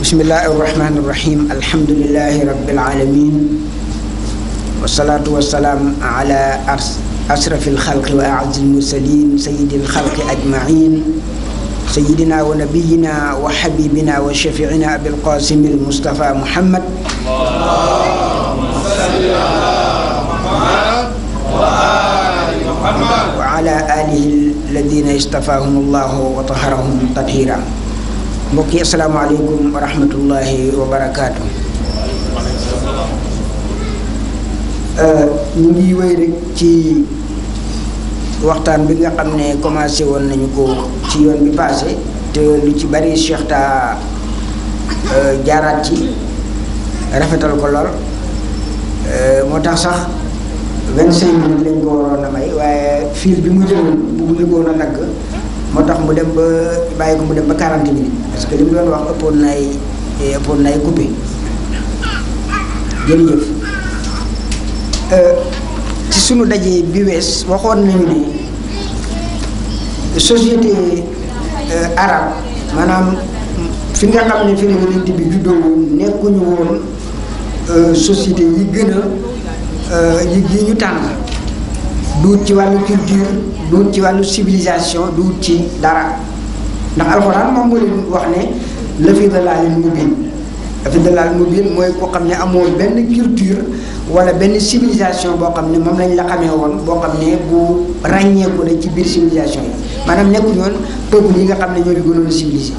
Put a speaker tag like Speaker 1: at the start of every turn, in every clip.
Speaker 1: bismillahi irrahmani irrahim alhamdulilahi rabilalamin wasalaatu wasalaam ala asrafi alxalqi wa azi almursalin sayidi alxalqi ajmain sayidina wa nabiyina wa xabibina wa shafiina abilqasimi almustafa muhammad wa ala alihi alladina istafahum allahu wa taharahum tathira mbokk yi asalaamaaleykum wa rahmatullahi wa barakaatu. ñu ngi wéy rek ci waxtaan bi nga xam ne commencé woon nañu ko ci yoon bi passé te lu ci bari Cheikh ta jaaraat ci rafetal ko lool moo tax sax vingt cinq minutes lañ ko waroon a may waaye fil bi mu jëloon bu ñu woon a dagg moo tax mu dem ba bàyyi ko mu dem ba quarante minutes parce que li mu doon wax ëppoon na ay ëppoon na ay coupé jërëjëf ci sunu daje bi wees waxoon nañu ne société arabe maanaam fi nga xam ne fi la yonent bi juddoo woon nekkuñu woon société yi gën a yi yi ñu tànn duut ci wàllu culture duut ci wàllu civilisation duut ci dara ndax alxuraan moom moo leen wax ne la fi dalaalin mubin la fi dalaalin mubin mooy ko xam ne amoo benn culture wala benn civilisation boo xam ne moom lañ la xamee woon boo xam ne bu ràññeeku la ci biir civilisation yi maanaam nekkuñu woon peuple yi nga xam ne ñoo di gënoon a civilisé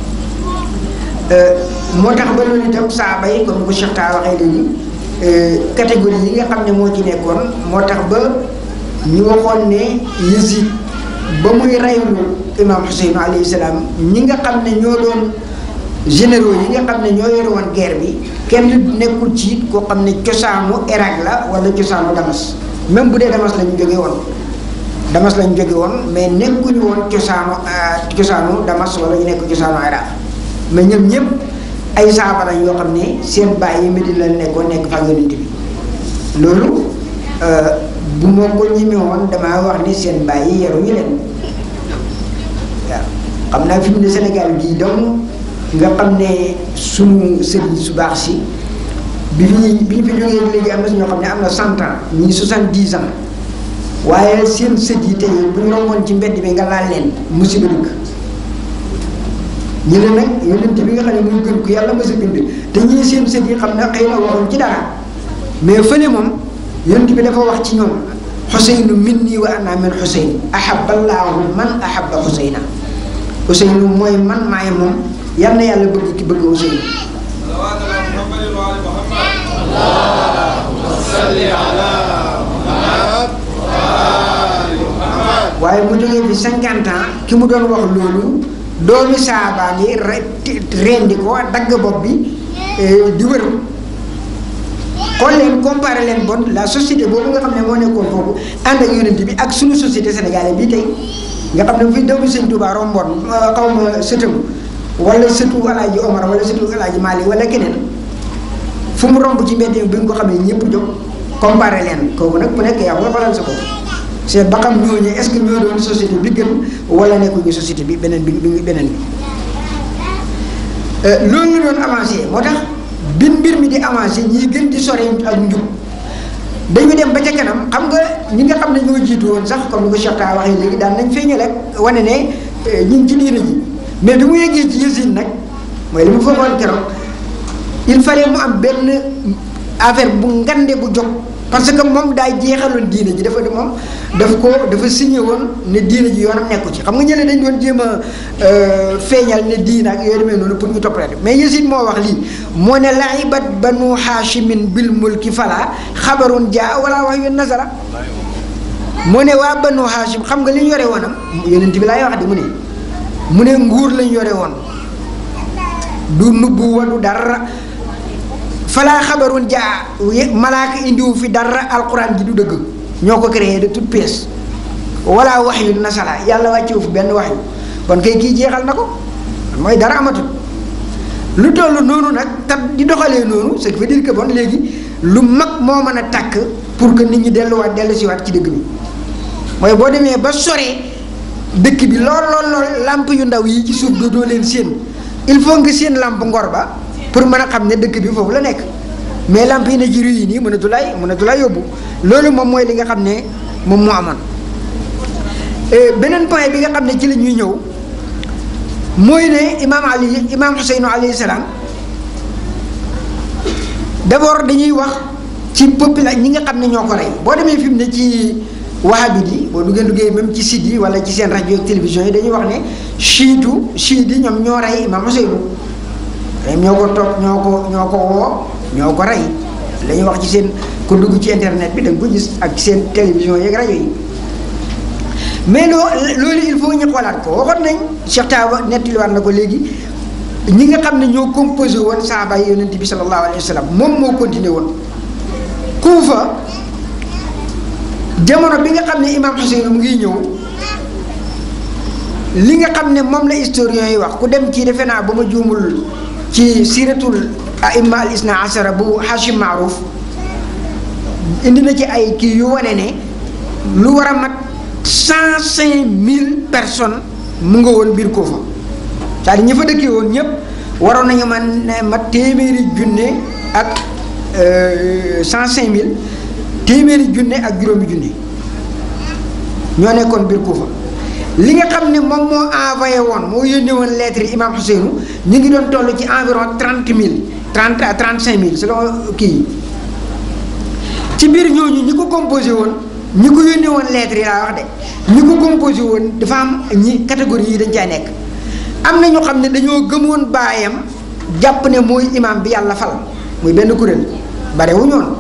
Speaker 1: moo tax ba loolu itam saaba yi comme ko Cheikh Ta waxee léegi catégorie yi nga xam ne moo ci nekkoon moo tax ba ñu waxoon ne Yazid ba muy reylu imam Hussein alayhi salaam ñi nga xam ne ñoo doon généraux yi nga xam ne ñoo yore woon guerre bi kenn nekkul ci koo xam ne cosaanu Irak la wala cosaanu Damas même bu dee Damas la ñu jóge woon Damas la ñu jóge woon mais nekkuñu woon cosaanu cosaanu Damas wala ñu nekk cosaanu Irak mais ñoom ñëpp ay saaba lañ yoo xam ne seen baay yi Medina la nekkoon nekk fa yonent bi loolu bu ma ko ñemee woon damaa wax ni seen baay yi yaruñu leen waaw xam naa fi mu ne Sénégal gii donc nga xam ne sunu sëriñ su baax si bi fi bi ñu fi jógee léegi am na ñoo xam ne am na cent ans ñii soixante-dix ans waaye seen sët yi tey bu ñu romboon ci mbedd bi nga laal leen musiba dëkk ñu ne nag yonent bi nga xam ne muy gën ku yàlla ma sa bind te ñii seen sët yi xam ne xëy na waxuñ ci dara mais fële moom yonent bi dafa wax ci ñoom xuseynu minni wa ana min xuseyn ahaballaahu man ahabba xuseyna xuseynu mooy man maay moom yal na yàlla bëgg ki bëgg xuseynu waaye mu jógee fi cinquante ans ki mu doon wax loolu doomi saabaan yi rendi ko dagg bopp bi di wër xool leen comparé leen bon la société boobu nga xam ne moo nekkoon foofu ànd ak yonent bi ak suñu société sénégalaise bii tey nga xam ne fi doomu sëñ Touba romboon xaw ma sëtam wala sëtu alaaji Omar wala sëtu alaaji Mali wala keneen fu mu romb ci mbedd bi nga ko xam ne ñëpp jóg comparé leen kooku nag ku nekk yaa nga faral sa ko c'est ba xam ñooñu est ce que ñoo doon société bi gën wala nekkuñu société bi beneen bi beneen bi loolu ñu doon avancé moo tax bi mbir mi di avancé ñii gën di sore ak njub dañu dem ba ca kanam xam nga ñi nga xam ne ñoo jiitu woon sax comme ni ko Cheikh Ta waxee léegi daan nañ feeñal ak wane ne ñu ngi ci diina ji mais bi mu yeggee ci Yazid nag mooy li mu foogoon keroog il fallait mu am benn affaire bu ngande bu jóg parce que moom daay jeexaloon diina ji dafa moom daf ko dafa signé woon ne diina ji yoonam nekku ci xam nga ñële dañ doon jéem a feeñal ne diina ak yooyu demee noonu pour ñu toppalante mais Yazid moo wax lii moo ne laibat banu haashimin bil mulki fala xabarun jaa wala wax yu nasara moo ne waa banu haashim xam nga li ñu yore woonam yonent bi laay wax di mu ne mu ne nguur lañ yore woon du nubbu wa du dara falaa xabarun jaa malaaka indiwu fi dara alquran ji du dëgg ñoo ko créé de toute pièce wala wax yu nasala yàlla wàccewu fi benn wax yu kon kay kii jeexal na ko mooy dara amatul lu toll noonu nag te di doxalee noonu ce qui veut dire que bon léegi lu mag moo mën a takk pour que nit ñi delluwaat dellu siwaat ci dëgg bi mooy boo demee ba sore dëkk bi lool lool lool làmp yu ndaw yi ci suuf dootoo leen séen il faut nga seen lamp ngor ba pour mën a xam ne dëkk bi foofu la nekk mais lamp yi na ji yi nii mënatu lay mënatu lay yóbbu loolu moom mooy li nga xam ne moom moo amoon beneen point bi nga xam ne ci la ñuy ñëw mooy ne imaam ali imaam Xuseynu alayhi salaam d'abord dañuy wax ci population ñi nga xam ne ñoo ko rey boo demee fi mu ne ci wahabit yi boo duggee duggee même ci site yi wala ci seen rajo ak télévision yi dañuy wax ne chiitu chiit yi ñoom ñoo rey imaam Xuseynu ñoo ko toog ñoo ko ñoo ko woo ñoo ko rey la ñuy wax ci seen ku dugg ci internet bi da nga ko gis ak ci seen télévision yeeg rajo yi mais loo loolu il faut ñu xoolaat ko waxoon nañ Cheikh Tawa nettaliwaat na ko léegi ñi nga xam ne ñoo composé woon saaba yi yonent bi sallallahu alayhi wa sallam moom moo continué woon Kuufa jamono bi nga xam ne imam Xuseyn mu ngi ñëw li nga xam ne moom la historien yi wax ku dem ci defe naa ba ma juumul ci siratul aimma al isna asara bu Hashim Maaruf indi na ci ay kii yu wane ne lu war a mat cent cinq mille personnes mu nga woon biir Kuufa c'est-à-dire ñi fa dëkkee woon ñëpp waroon nañu man ma téeméeri junne ak cent cinq mille téeméeri junne ak juróomi junne ñoo nekkoon biir Kuufa li nga xam ne moom moo envoyé woon moo yónnee woon lettre yi imam Ousseynou ñu ngi doon toll ci environ trente mille trente à trente cinq mille selon kii yi ci biir ñooñu ñi ko composé woon ñi ko yónnee woon lettre yi laa wax de ñi ko composé woon dafa am ñi catégorie yi dañ caa nekk am na ñoo xam ne dañoo gëmoon baayam jàpp ne mooy imam bi yàlla fal muy benn kuréel barewuñu woon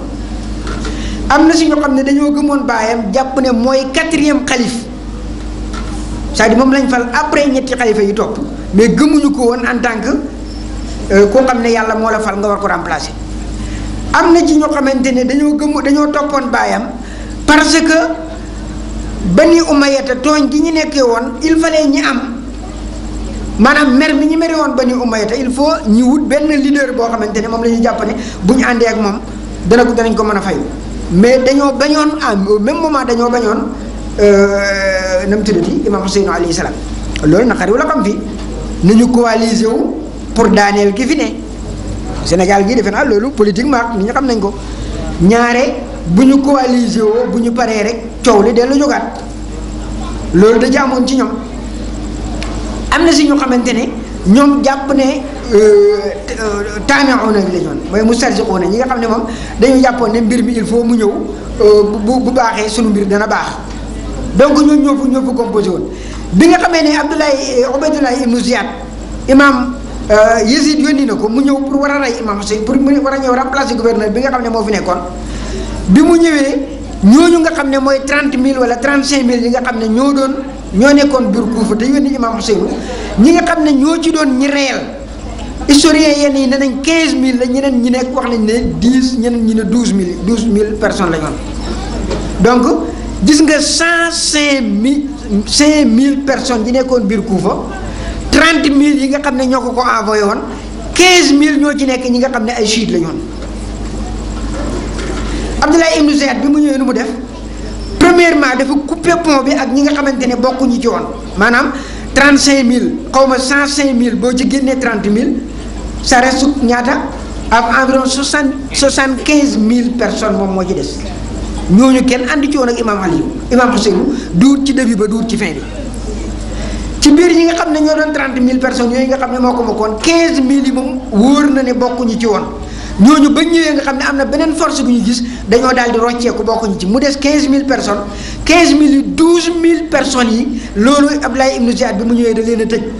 Speaker 1: am na si ñoo xam ne dañoo gëmoon baayam jàpp ne mooy quatrième xalif c'est-à-dire moom lañ fal après ñetti xalifa yi topp mais gëmuñu ko woon en tant que koo xam ne yàlla moo la fal nga war ko remplacer. am na ci ñoo xamante ne dañoo gëmu dañoo toppoon baayam parce que Bani Umayyata tooñ gi ñu nekkee woon il fallait ñi am maanaam mer mi ñu mere woon Bani Umayyata il faut ñu wut benn leader boo xamante ne moom la ñuy jàpp ne bu ñu àndee ak moom dana ko danañ ko mën a fayu mais dañoo bañoon à même moment dañoo bañoon na mu tuddati Imam Ousseynou alayhi salaam loolu naqari wala xam fi nañu coaliser wu pour daaneel ki fi ne Sénégal gii defe naa loolu politiquement nit ñi xam nañ ko ñaare bu ñu coaliser woo bu ñu paree rek coow li dellu jógaat loolu da jaamoon ci ñoom am na si ñu xamante ne ñoom jàpp ne taami'uuna la ñoon mooy mustarjiquuna ñi nga xam ne moom dañu jàppoon ne mbir mi il faut mu ñëw bu bu baaxee sunu mbir dana baax donc ñooñu ñoo fa ñoo fa composé woon bi nga xamee ne Abdoulaye Ubaydullah ibnu Ziyad imam Yezid yónni na ko mu ñëw pour war a rey imam Hussein pour mu war a ñëw remplacer gouverneur bi nga xam ne moo fi nekkoon bi mu ñëwee ñooñu nga xam ne mooy trente mille wala trente cinq mille yi nga xam ne ñoo doon ñoo nekkoon biir Kuufa te yónni imam Hussein ñi nga xam ne ñoo ci doon ñi réel historien yenn yi ne nañ quinze mille la ñeneen ñi nekk wax nañ ne dix ñeneen ñi ne douze mille douze mille personnes la ñu donc gis nga cent cinq mille cinq mille personnes yi nekkoon biir Kuufa trente mille yi nga xam ne ñoo ko ko envoyé woon quinze mille ñoo ci nekk ñi nga xam ne ay chiites la ñu woon Abdoulaye Ibn Ziyad bi mu ñëwee nu mu def premièrement dafa coupé pont bi ak ñi nga xamante ne bokkuñu ci woon maanaam trente cinq mille xaw ma cent cinq mille boo ci génnee trente mille ça reste ñaata ak environ soixante soixante quinze mille personnes moom moo ci des ñooñu kenn ànd ci woon ak imam Aliou imam Ousseynou duut ci début ba duut ci fin bi. ci biir ñi nga xam ne ñoo doon trente mille personnes yooyu nga xam ne moo ko bokkoon quinze mille yi moom wóor na ne bokkuñu ci woon ñooñu ba ñëwee nga xam ne am na beneen force bu ñu gis dañoo daal di rocceeku bokkuñu ci mu des quinze mille personnes quinze mille yi douze mille personnes yi loolu Abdoulaye Ibn Ziyad bi mu ñëwee da leen a tëj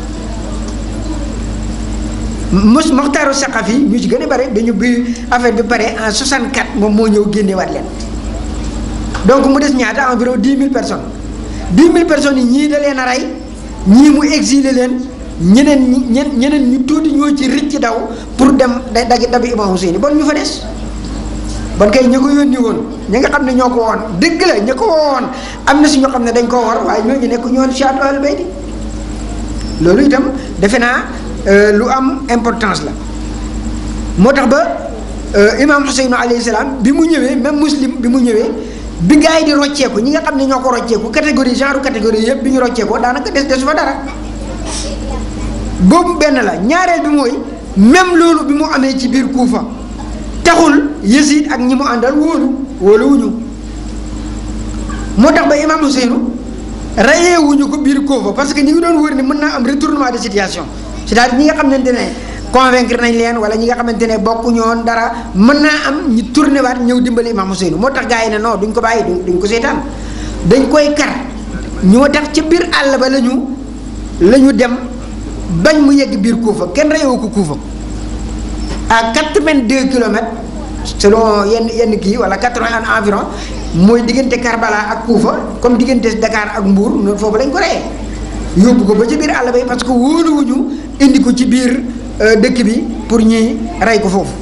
Speaker 1: mos Moxtaaru Saqafi ñu ci gën a bare dañu bi affaire bi pare en 64 moom moo ñëw génneewaat leen donc mu des ñaata environ dix mille personnes dix mille personnes yi ñii da leen a rey ñii mu exilé leen ñeneen ñi ñeneen ñu tuuti ñoo ci rëcc daw pour dem da dagi dabi Imam Hussein bon ñu fa des bon kay ña ko yónni woon ñi nga xam ne ñoo ko woon dëgg la ña ko woon am na si ñoo xam ne dañ koo war waaye ñooñu nekk ñoon Chiatu Ahlul Bayti loolu itam defe naa lu am importance la moo tax ba Imam Hussein alayhi salaam bi mu ñëwee même muslim bi mu ñëwee bi gars yi di rocceeku ñi nga xam ne ñoo ko rocceeku catégorie genre catégorie yëpp bi ñu rocceekoo daanaka des des fa dara boobu benn la ñaareel bi mooy même loolu bi mu amee ci biir Kuufa taxul Yazid ak ñi mu àndal wóolu wóoluwuñu moo tax ba imam Ousseynou rayewuñu ko biir Kuufa parce que ñi ngi doon wër ni mën naa am retournement de situation c'est-à-dire ñi nga xamante ne convaincre nañ leen wala ñi nga xamante ne bokkuñu woon dara mën naa am ñi tourné waat ñëw dimbali imam Ousseynou moo tax gars yi ne non duñ ko bàyyi duñ ko seetaan dañ koy kar ñoo tax ca biir àll ba la ñu la ñu dem bañ mu yegg biir Kuufa kenn reyewu ko Kuufa à quatre-vingt-deux kilomètres selon yenn yenn kii wala quatre-vingts environ mooy diggante Karbala ak Kuufa comme diggante Dakar ak Mbour noonu foofu lañ ko reyee yóbbu ko ba ci biir àll ba parce que wóoluwuñu indi ko ci biir dëkk bi pour ñi rey ko foofu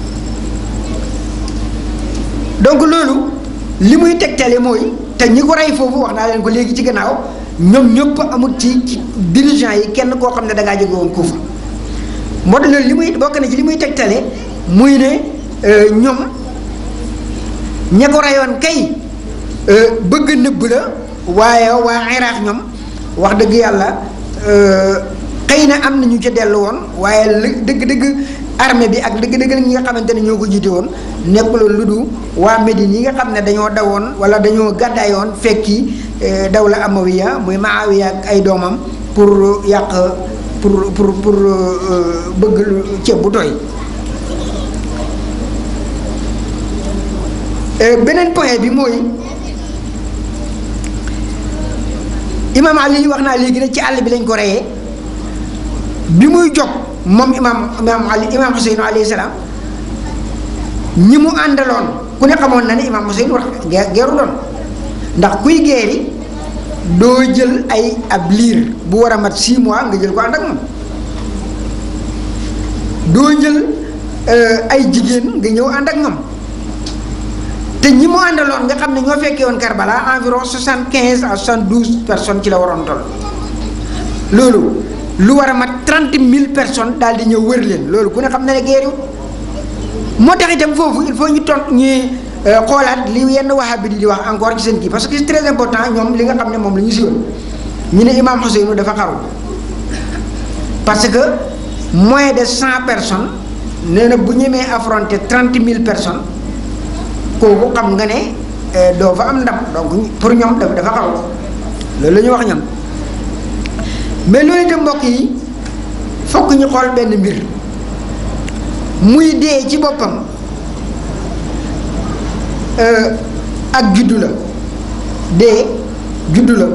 Speaker 1: donc loolu li muy tegtale mooy te ñi ko rey foofu wax naa leen ko léegi ci gannaaw ñoom ñëpp amul ci ci dirigeant yi kenn koo xam ne da ngaa jóge woon Kuufa moo tax loolu li muy bokk na ci li muy tegtale muy ne ñoom ña ko reyoon kay bëgg nëbb la waaye waa Iraq ñoom wax dëgg yàlla xëy na am na ñu ca dellu woon waaye li dëgg-dëgg armée bi ak dëgg-dëgg ñi nga xamante ne ñoo ko jiite woon nekkuloon lu du waa Médine yi nga xam ne dañoo dawoon wala dañoo gàddaayoon fekki dawla Amawiya muy Maawiya ak ay doomam pour yàq pour pour pour bëgg ceeb bu tooy beneen point bi mooy imaam Ali wax naa léegi ne ci àll bi lañ ko reyee bi muy jóg moom imaam imaam Ali imaam Ousseynou alayhi salaam ñi mu àndaloon ku ne xamoon na ne imaam Ousseynou wax geeru doon ndax kuy geeri doo jël ay ab liir bu war a mat 6 mois nga jël ko ànd ak moom doo jël ay jigéen nga ñëw ànd ak ñoom te ñi mu àndaloon nga xam ne ñoo fekkee woon Karbala environ soixante quinze à soixante douze personnes ci la waroon toll loolu lu war a mat trente mille personnes daal di ñëw wër leen loolu ku ne xam ne ne geeriwut moo tax itam foofu il faut ñu tont ñuy xoolaat li yenn wahabi di wax encore ci seen kii parce que c'est très important ñoom li nga xam ne moom la ñu siwoon ñu ne imam Ousseynou dafa xaru parce que moins de cent personnes nee na bu ñemee affronter trente mille personnes kooku xam nga ne doo fa am ndam donc pour ñoom dafa dafa xaru loolu la ñu wax ñoom mais loolu itam mbokk yi fokk ñu xool benn mbir muy dee ci boppam ak juddu la dee juddu la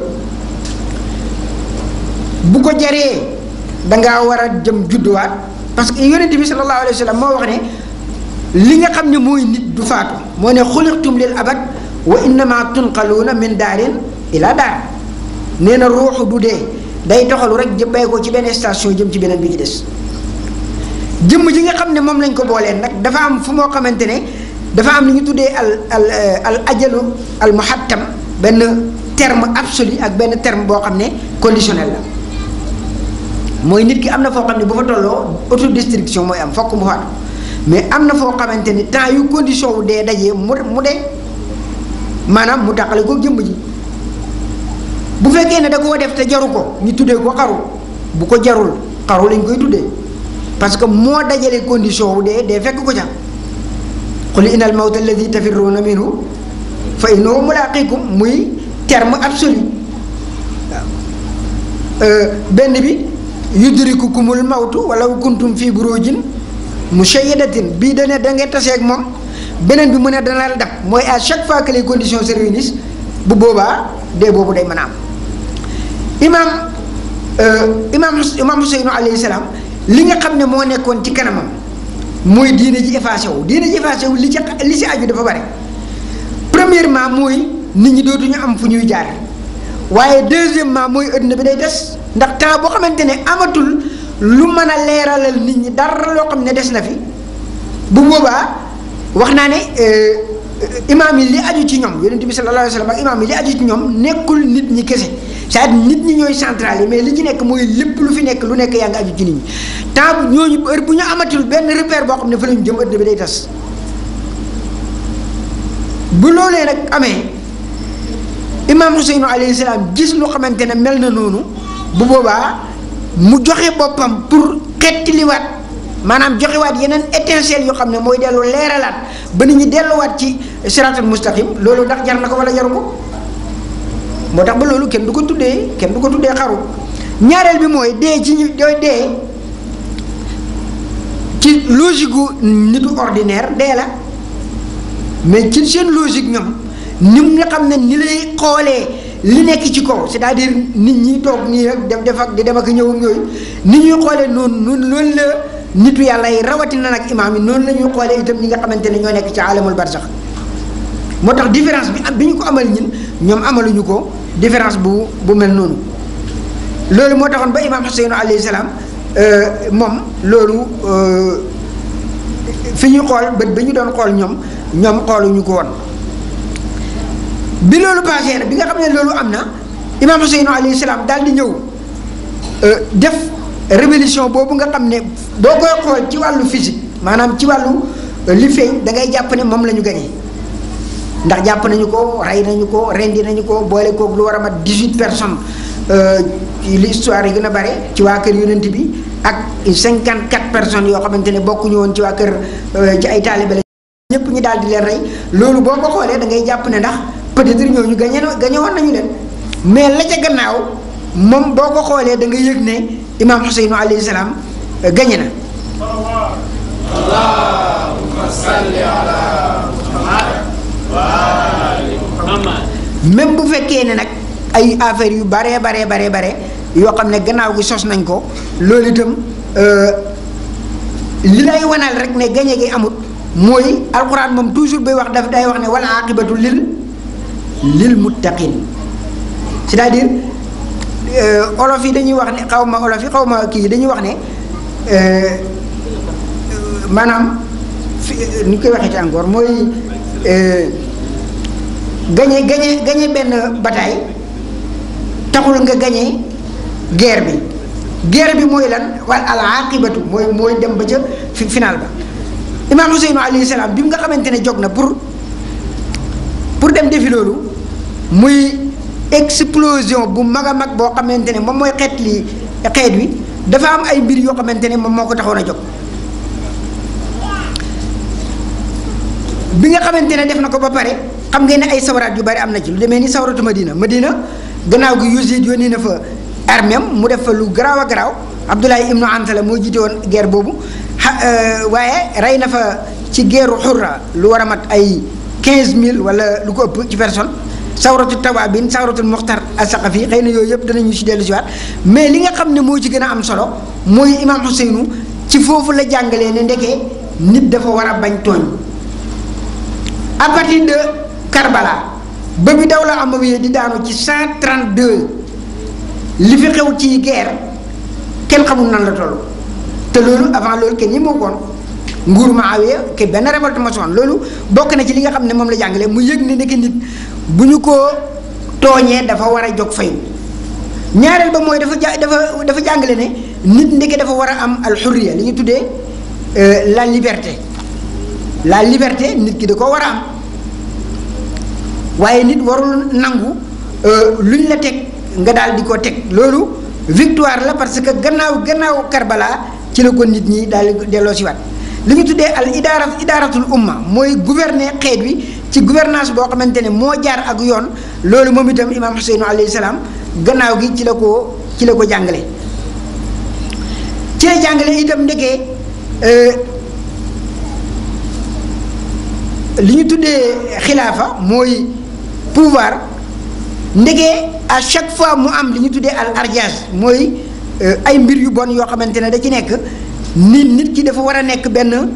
Speaker 1: bu ko jaree dangaa war a jëm judduwaat parce que yonent bi sallallahu alayhi wa sallam moo wax ne li nga xam ne mooy nit du faatu moo ne xuliqtum lil abad wa innama tunqaluuna min daarin ila daar nee na ruuxu du dee day doxalu rek jëbbay ko ci benn station jëm ci beneen bi ci des jëmm ji nga xam ne moom lañ ko booleen nag dafa am fu moo xamante ne dafa am lu ñu tuddee al al al ajalu al muhattam benn terme absolu ak benn terme boo xam ne conditionnel la mooy nit ki am na foo xam ne bu fa tolloo autodestruction mooy am fokk mu faatu mais am na foo xamante ni temps yu condition wu dee dajee mu mu dee maanaam mu tàqale ko jëmm ji bu fekkee ne da koo def te jaru ko ñu tuddee ko xaru bu ko jarul xaru lañ koy tuddee parce que moo dajale condition wu dee dee fekk ko ca qul inna al mawta alladi tafirruuna minhu fa innahu mulaaqikum muy terme absolu waaw benn bi yudrikukumul mawtu walaw kuntum fi burujin mushayyadatin bii dane da ngay taseeg moom beneen bi mu ne dana la dab mooy à chaque fois que les conditions se réunissent bu boobaa dee boobu day mën a am imaam imaam imaam Ousseynou alayhi salaam li nga xam ne moo nekkoon ci kanamam mooy diine ji effacé wu diine ji effacé wu li ci li ci aju dafa bare premièrement mooy nit ñi dootuñu am fu ñuy jaar waaye deuxièmement mooy adduna bi day des ndax temps boo xamante ne amatul lu mën a leeralal nit ñi dara loo xam ne des na fi bu boobaa wax naa ne imaam yi li aju ci ñoom yonent bi sallallahu alayhi wa sallam ak imaam yi li aju ci ñoom nekkul nit ñi kese c'est-à-dire nit ñi ñooy central yi mais li ci nekk mooy lépp lu fi nekk lu nekk yaa ngi aju ci nit ñi temps bu ñooñu heure bu ñu amatul benn repère boo xam ne fa la ñu jëm adduna bi day tas bu loolee nag amee imaam Ousseynou alayhi salaam gis lu xamante ne mel na noonu bu boobaa mu joxe boppam pour xettiliwaat maanaam joxewaat yeneen étincelle yoo xam ne mooy dellu leeralaat ba nit ñi delluwaat ci siraatul mustaqim loolu ndax jar na ko wala jaru ko moo tax ba loolu kenn du ko tuddee kenn du ko tuddee xaru ñaareel bi mooy dee ci ñu dooy dee ci logique gu nitu ordinaire dee la mais ci seen logique ñoom ni nga xam ne ni lay xoolee li nekk ci kaw c'est-à-dire nit ñi toog nii rek def def ak di dem ak ñëw ak yooyu ni ñuy xoolee noonu noonu loolu la nitu yàlla yi rawatina nag imaam yi noonu la ñuy xoolee itam ñi nga xamante ne ñoo nekk ci alamul barsax moo tax différence bi am bi ñu ko amal ñun ñoom amaluñu ko différence bu bu mel noonu loolu moo taxoon ba imaam Xuseynu alayhi salaam moom loolu fi ñu xool bët ba ñu doon xool ñoom ñoom xooluñu ko woon bi loolu passé na bi nga xam ne loolu am na imaam Xuseynu alayhi salaam daal di ñëw def révolution boobu nga xam ne boo koy xool ci wàllu physique maanaam ci wàllu li feeñ da ngay jàpp ne moom la ñu gañee ndax jàpp nañu ko rey nañu ko rendi nañu ko boole koog lu war a mat dix-huit personnes li histoire yi gën a bare ci waa kër yonent bi ak cinquante quatre personnes yoo xamante ne bokkuñu woon ci waa kër ci ay taalibe la ñëpp ñu daal di leen rey loolu boo ko xoolee da ngay jàpp ne ndax peut-être ñooñu gañe gañe woon nañu leen mais la ca gannaaw moom boo ko xoolee da nga yëg ne imaam Xuseynu alayhi salaam gañe na
Speaker 2: allahumma salli ala muhammad
Speaker 1: même bu fekkee ne nag ay affaires yu baree baree baree bare yoo xam ne gannaaw gi sos nañ ko loolu itam li lay wanal rek ne gañe gi amut mooy alxuraan moom toujours bay wax daf day wax ne wala aqibatu lil lil muttaqin c'est-à-dire olof yi dañuy wax ne xaw ma olof yi xaw ma kii dañuy wax ne maanaam fi ni ñu koy waxee ci encore mooy gañe gañe gañe benn bataille taxul nga gañe guerre bi guerre bi mooy lan wal al aqibatu mooy mooy dem ba ca fi final ba imaam Huseynu alayhi salaam bi mu nga xamante ne jóg na pour pour dem defi loolu muy explosion bu mag a mag boo xamante ne moom mooy xeet li xeet wi dafa am ay mbir yoo xamante ne moom moo ko taxoon a jóg bi nga xamante ne def na ko ba pare xam ngeen ne ay sawaraat yu bari am na ci lu demee ni sawaratu Madina Madina gannaaw gi Yazid yónni na fa armée mu def fa lu garaaw a garaaw Abdoulaye ibnu Antala moo jiite woon guerre boobu waaye rey na fa ci guerru xurra lu war a mat ay 15000 wala lu ko ëpp ci personne sawratu tawaabin sawratul muxtar asaqafi xëy na yooyu yëpp danañu si dellu si waat mais li nga xam ne moo ci gën a am solo mooy imaam Xuseynu ci foofu la jàngalee ne ndekee nit dafa war a bañ tooñ à partir de Karbala ba bi dawla Amawiya di daanu ci 132 li fi xew ci guerre kenn xamul nan la toll te loolu avant loolu kenn ñi moo koon nguuru Muawiya ke benn révolte ma soon loolu bokk na ci li nga xam ne moom la jàngale mu yëg ne nekk nit bu ñu ko tooñee dafa war a jóg fayu ñaareel ba mooy dafa ja dafa dafa jàngale ne nit ndeke dafa war a am alxurriya li ñu tuddee la liberté la liberté nit ki da ko war a am waaye nit warul nangu luñ la teg nga daal di ko teg loolu victoire la parce que gannaaw gannaaw Karbala ci la ko nit ñi daal di delloo si waat li ñu tuddee al idaara idaaratul umma mooy gouverner xeet wi ci gouvernance boo xamante ne moo jaar ak yoon loolu moom itam imaam Xuseynu alayhi salaam gannaaw gi ci la ko ci la ko jàngale ci la jàngale itam ndekee li ñu tuddee xilaafa mooy pouvoir ndegee à chaque fois mu am li ñu tuddee al ardiage mooy ay mbir yu bon yoo xamante ne da ci nekk nit nit ki dafa war a nekk benn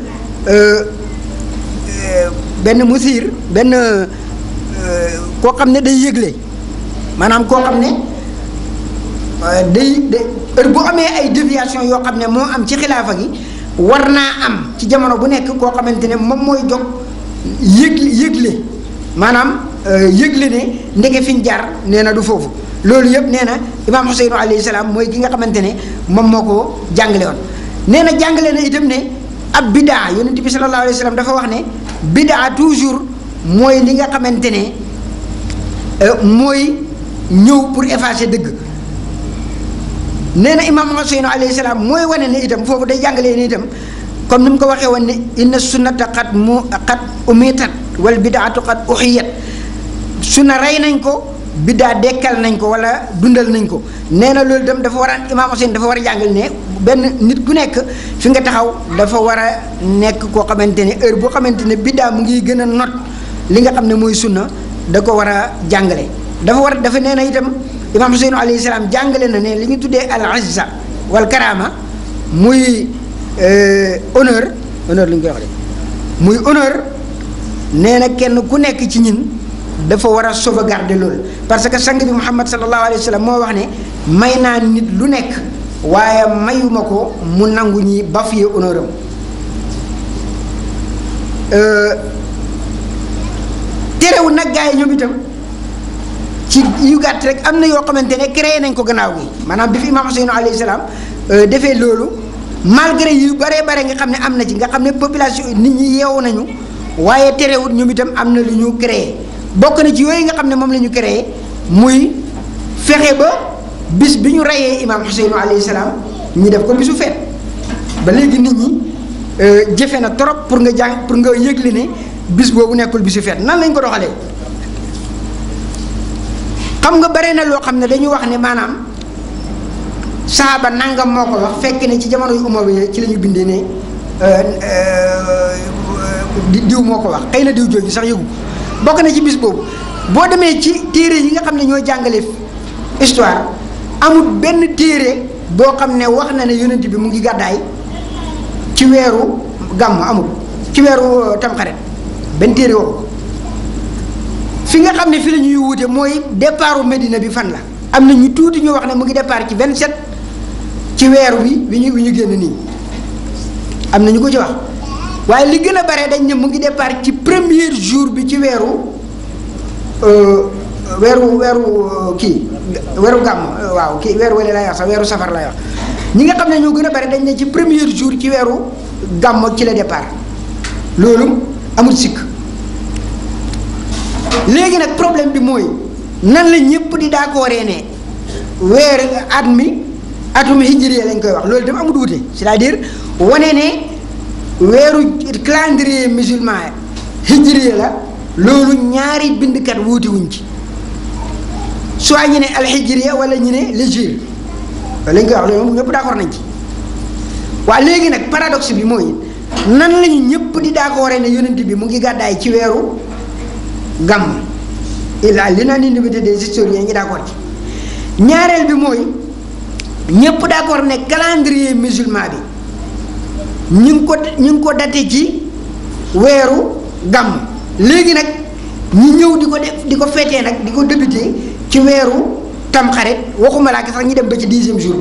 Speaker 1: benn musir benn koo xam ne day yëgle maanaam koo xam ne day day heure bu amee ay déviation yoo xam ne moo am ci xilaafa gi war naa am ci jamono bu nekk koo xamante ne moom mooy jóg yëg yëgle maanaam yëgle ne ndeke fi ñu jaar nee na du foofu loolu yëpp nee na imaam Xuseynu alayhi salaam mooy ki nga xamante ne moom moo ko jàngale woon nee na jàngale na itam ne ab bidaa yonent bi sallallahu alayhi wa sallam dafa wax ne bidaa toujours mooy li nga xamante ne mooy ñëw pour effacer dëgg nee na imaam Hussein alayhi salaam mooy wane ne itam foofu day jàngalee ne itam comme ni mu ko waxee woon ne inna sunnata qad mu qad umitat wal bidaatu qad uxiyat sunna rey nañ ko biddaa dekkal nañ ko wala dundal nañ ko nee na loolu itam dafa war a imaam Hussein dafa war a jàngal ne benn nit ku nekk fi nga taxaw dafa war a nekk koo xamante ne heure boo xamante ne biddaa mu ngi gën a not li nga xam ne mooy sunna da ko war a jàngale dafa war dafa nee na itam imaam Hussein alayhi salaam jàngale na ne li ñu tuddee al izza wal karama muy honneur honneur li ñu koy wax de muy honneur nee na kenn ku nekk ci ñin dafa war a sauvegarder loolu parce que sang bi Muhammad sallallahu alayhi wa sallam moo wax ne may naa nit lu nekk waaye mayuma ko mu nangu ñi bafoué honneur am terewul nag gars yi ñoom itam ci yu gàtt rek am na yoo xamante ne créé nañ ko gannaaw gi maanaam bi fi imaam Hussein alayhi salaam defee loolu malgré yu bare bare nga xam ne am na ci nga xam ne population nit ñi yeewu nañu waaye terewul ñoom itam am na lu ñu créé bokk na ci yooyu nga xam ne moom la ñu créé muy fexe ba bis bi ñu reyee imaam Hussein alayhi salaam ñu def ko bisu feet ba léegi nit ñi jëfe na trop pour nga jàng pour nga yëgle ne bis boobu nekkul bisu feet nan lañ ko doxalee xam nga bare na loo xam ne dañu wax ne maanaam saaba nangam moo ko wax fekk ne ci jamono yu umawi ci la ñu bindee ne diw moo ko wax xëy na diw jooju sax yëgu bokk na ci bis boobu boo demee ci téere yi nga xam ne ñoo jàngale histoire amul benn téere boo xam ne wax na ne yonent bi mu ngi gàddaay ci weeru gàmm amul ci weeru tamxarit benn téere waxu ko fi nga xam ne fi la ñuy wute mooy départu Medina bi fan la am na ñu tuuti ñu wax ne mu ngi départ ci 27 ci weeru bi bi ñu bi ñu génn nii am na ñu ko ci wax waaye li gën a bare dañ ne mu ngi départ ci premier jour bi ci weeru weeru weeru kii weeru gàmm waaw kii weeru wala lay wax sax weeru safar lay wax ñi nga xam ne ñoo gën a bare dañ ne ci premier jour ci weeru gàmm ci la départ loolu amul sikk léegi nag problème bi mooy nan la ñëpp di d'accordé ne weer at mi atum hijriya lañ koy wax loolu itam amul wuute c'est-à-dire wane ne weeru calendrier musulman hijriya la loolu ñaari bindkat wuute wuñ ci soit ñu ne alhijriya wala ñu ne l'hégire lañ koy wax loolu moom ñëpp d'accord nañ ci waaye léegi nag paradoxe bi mooy nan lañu ñëpp di d'accordé ne yonent bi mu ngi gàddaay ci weeru gàmm il a l'unanimité des historiens ñi d'accord ci ñaareel bi mooy ñëpp d'accord ne calendrier musulman bi ñu ngi ko ñu ngi ko daté ci weeru gàmm léegi nag ñi ñëw di ko def di ko féetee nag di ko débuté ci weeru tamxarit waxuma laa sax ñi dem ba ci dixième jour ba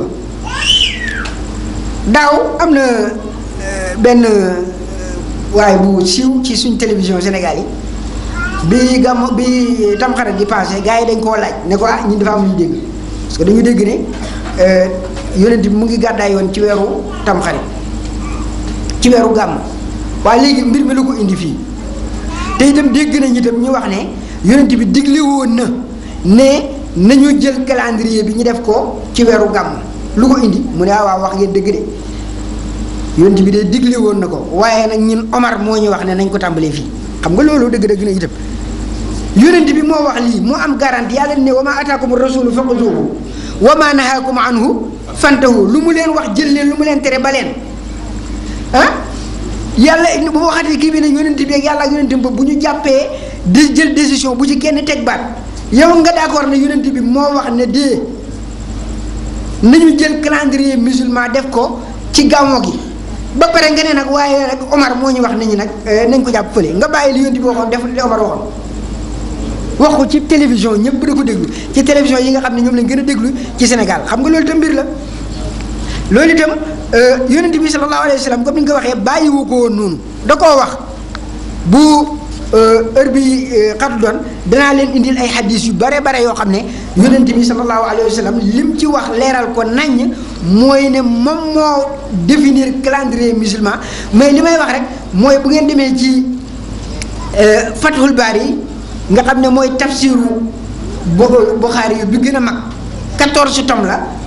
Speaker 1: daaw am na benn waaye bu siiw ci suñ télévision Sénégal yi bi gàmm bi tamxarit di passé gars yi dañ koo laaj ne ko ah ñun dafa am lu ñu dégg parce que dañu dégg ne yonent bi mu ngi gàddaay yoon ci weeru tamxarit ci weeru gàmm waaye léegi mbir mi lu ko indi fii te itam dégg nañ itam ñu wax ne yonent bi digle woon na ne nañu jël calendrier bi ñu def ko ci weeru gàmm lu ko indi mu ne ah waaw wax ngeen dëgg de yonent bi de digle woon na ko waaye nag ñun Omar moo ñu wax ne nañ ko tàmbalee fii xam nga loolu dëgg-dëgg na itam yonent bi moo wax lii moo am garantie yàlla ne wa ma ataakum rasulu faquzuhu wa ma nahaakum anhu fantahu lu mu leen wax jël leen lu mu leen tere ba leen ah yàlla bu waxatee kii bi ne yonent bi ak yàlla ak yonent bi bu ñu jàppee di jël décision bu ci kenn teg baat yow nga d'accord ne yonent bi moo wax ne dee nañu jël calendrier musulman def ko ci gàmmo gi ba pare nga ne nag waaye nag Omar moo ñu wax nañu nag nañ ko jàpp fële nga bàyyi li yonent bi waxoon def li Omar waxoon wax ko ci télévision ñëpp da ko déglu ci télévision yi nga xam ne ñoom lañ gën a déglu ci Sénégal xam nga loolu itam mbir la loolu itam yonent bi sallallahu alayhi wa sallam comme ni nga ko waxee bàyyiwu ko woon noonu da koo wax bu heure bi xatu doon danaa leen indil ay xadis yu bare bare yoo xam ne yonent bi sallallahu alayhi wa sallam lim ci wax leeral ko naññ mooy ne moom moo définir calendrier musulman mais li may wax rek mooy bu ngeen demee ci Fathul Bari nga xam ne mooy tafsiru Buxaari yu bi gën a mag 14 tomes la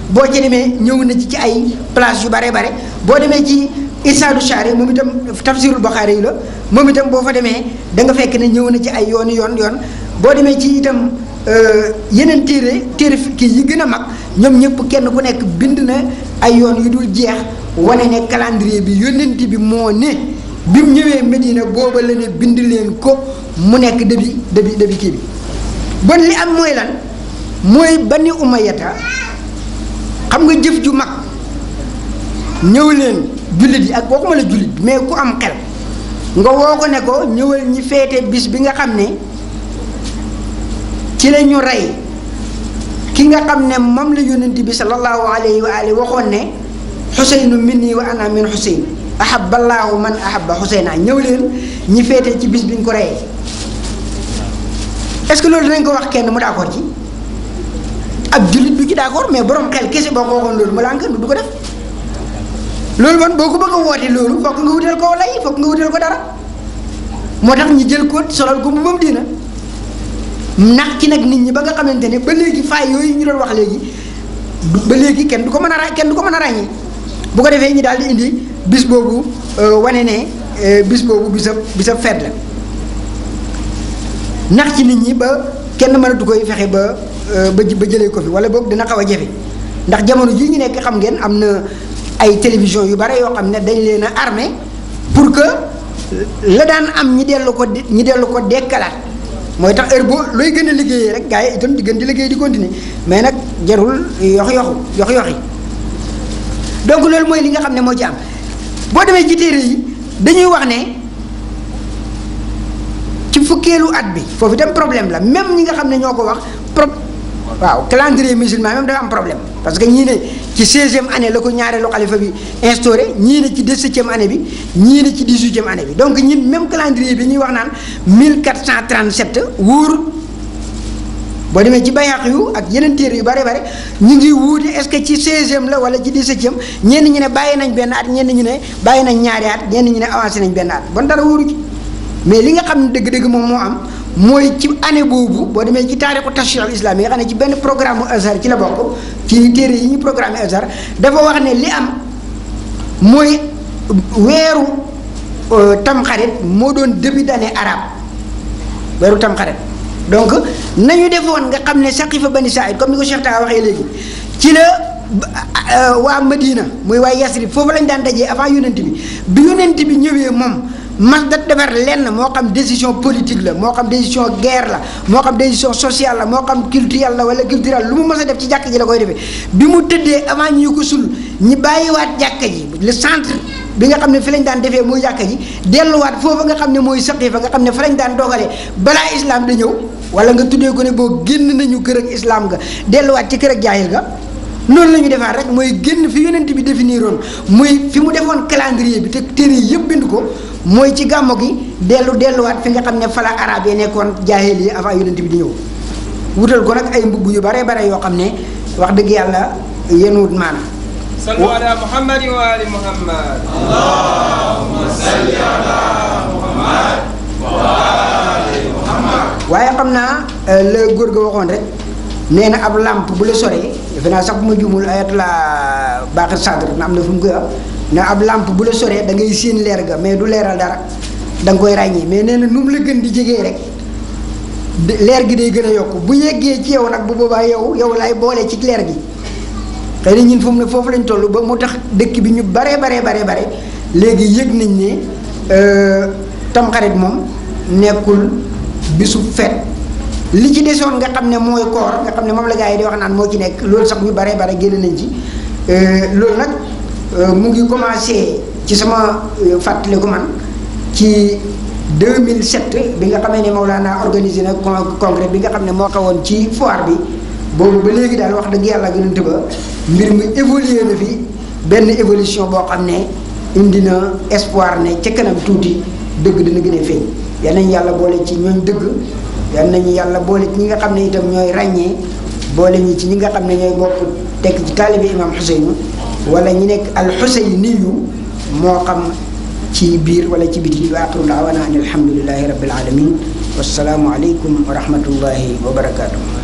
Speaker 1: boo ci demee ñëw na ci ci ay place yu bare bare boo demee ci Irsaadu Shaari moom itam tafsirul Buxaari yi la moom itam boo fa demee da nga fekk ne ñëw na ci ay yoon yoon yoon boo demee ci itam yeneen téere téere kii yi gën a mag ñoom ñëpp kenn ku nekk bind na ay yoon yu dul jeex wane ne calendrier bi yónnent bi moo ne bi mu ñëwee Medina booba la ne bind leen ko mu nekk début début début kii bi bon li am mooy lan mooy Bani Umayyata xam nga jëf ju mag ñëw leen jullit yi ak waxuma la jullit mais ku am xel nga woo ko ne ko ñëwal ñi feete bis bi nga xam ne ci la ñu rey ki nga xam ne moom la yónnent bi sallallahu alayhi wa alihi waxoon ne xuseynu minni wa ana min xuseyn ahaballaahu man ahabba xuseyna ñëw leen ñi feete ci bis bi ñu ko reyee est-ce que loolu dinañ ko wax kenn mu d'accord ci ab jullit du ci d'accord mais borom xel kese boo ko waxoon loolu mu lànk du ko def loolu man boo ko bëgg a woote loolu fokk nga wutal ko lay fokk nga wutal ko dara moo tax ñu jël ko solal ko bu moom diina nax ci nag nit ñi ba nga xamante ne ba léegi faay yooyu ñu doon wax léegi ba léegi kenn du ko mën a ra kenn du ko mën a ràññee bu ko defee ñu daal di indi bis boobu wane ne bis boobu bisa bisa feet la nax ci nit ñi ba kenn mënatu koy fexe ba ba ba jëlee ko fi wala boog dina xaw a jafe ndax jamono jii ñu nekk xam ngeen am na ay télévision yu bare yoo xam ne dañ leen a armé pour que la daan am ñi dellu ko ñi dellu ko dekkalaat mooy tax heure boo looy gën a liggéeyee rek gars yi itam di gën di liggéey di continuer mais nag jarul yox yoxu yox yoxi donc loolu mooy li nga xam ne moo ci am boo demee ci téere yi dañuy wax ne ci fukkeelu at bi foofu itam problème la même ñi nga xam ne ñoo ko wax pro waaw calendrier musulman même dafa am problème parce que ñii ne ci seizième année la ko ñaareelu xalifa bi instauré ñii ne ci dix-septième année bi ñii ne ci dix-huitième année bi donc ñun même calendrier bi ñuy wax naan 1437 wóorul boo demee ci bayaq yu ak yeneen téere yu bare bare ñu ngi wuute est-ce que ci seizième la wala ci dix-septième ñenn ñi ne bàyyi nañ benn at ñenn ñi ne bàyyi nañ ñaari at ñenn ñi ne avancé nañ benn at bon dara wóoru ci mais li nga xam ne dëgg-dëgg moom moo am mooy ci année boobu boo demee ci taarixu tashriix al islam yi nga xam ne ci benn programme azhar ci la bokk ci téere yi ñu programme azhar dafa wax ne li am mooy weeru tamxarit moo doon début d'année arabe weeru tamxarit donc nañu defoon nga xam ne saqifa bani saïd comme ni ko Cheikh Taa waxee léegi ci la waa Madina muy waa Yasrib foofu lañ daan dajee avant yonent bi bi yonent bi ñëwee moom mas da defar lenn moo xam décision politique la moo xam décision guerre la moo xam décision sociale la moo xam culturelle la wala culturelle lu mu mës a def ci jàkk ji la koy defee bi mu tëddee avant ñu ko sul ñi bàyyiwaat jàkka ji le centre bi nga xam ne fi lañ daan defee muy jàkka ji delluwaat foofu nga xam ne mooy saqifa nga xam ne fa lañ daan dogalee balaa islam da ñëw wala nga tuddee ko ne boo génn nañu kër ak islam ga delluwaat ci kër ak jaahil ga noonu la ñu defaat rek mooy génn fi yonent bi définiroon muy fi mu defoon calendrier bi te téere yi yëpp bind ko mooy ci gàmmo gi dellu delluwaat fi nga xam ne fala arab yi nekkoon jaahil yi avant yonent bi di ñëw wutal ko nag ay mbubb yu bare bare yoo xam ne wax dëgg yàlla yenuwut maana
Speaker 2: sallu ala muhammad wa ali muhammad
Speaker 3: allahumma salli ala muhammad wa ali muhammad
Speaker 1: waaye xam naa la góor ga waxoon rek nee na ab làmp bu la soree defe naa sax bu ma juumul ayat la baax sadr na am na fu mu koy wax ne ab làmp bu la soree da ngay séen leer ga mais du leeral dara da nga koy ràññee mais nee na nu mu la gën di jegee rek leer gi day gën a yokk bu yeggee ci yow nag bu boobaa yow yow lay boole ci leer gi xëy na ñun fu mu ne foofu lañ toll ba mu tax dëkk bi ñu baree baree baree bare léegi yëg nañ ne tamxarit moom nekkul bisu fet li ci desoon nga xam ne mooy koor nga xam ne moom la gars yi di wax naan moo ci nekk loolu sax ñu baree bare génn nañ ci loolu nag mu ngi commencé ci sama fàttaliku man ci 2007 bi nga xamee ne Mawlana organisé na congrès bi nga xam ne moo xewoon ci foire bi boobu ba léegi daal wax dëgg yàlla gënant ba mbir mi évolué na fi benn évolution boo xam ne indi na espoir ne ca kanam tuuti dëgg dina gën a feeñ yal nañu yàlla boole ci ñooñ dëgg yal nañu yàlla boole ci ñi nga xam ne itam ñooy ràññee boole ñi ci ñi nga xam ne ñooy bokk tekk ci taalibi imam Xuseynu wala ñi nekk al Xuseyniyu moo xam ci biir wala ci biti wa axiru daawana an alhamdulilahi rabbil alamin wassalaamu aleykum wa rahmatullahi wa barakatuh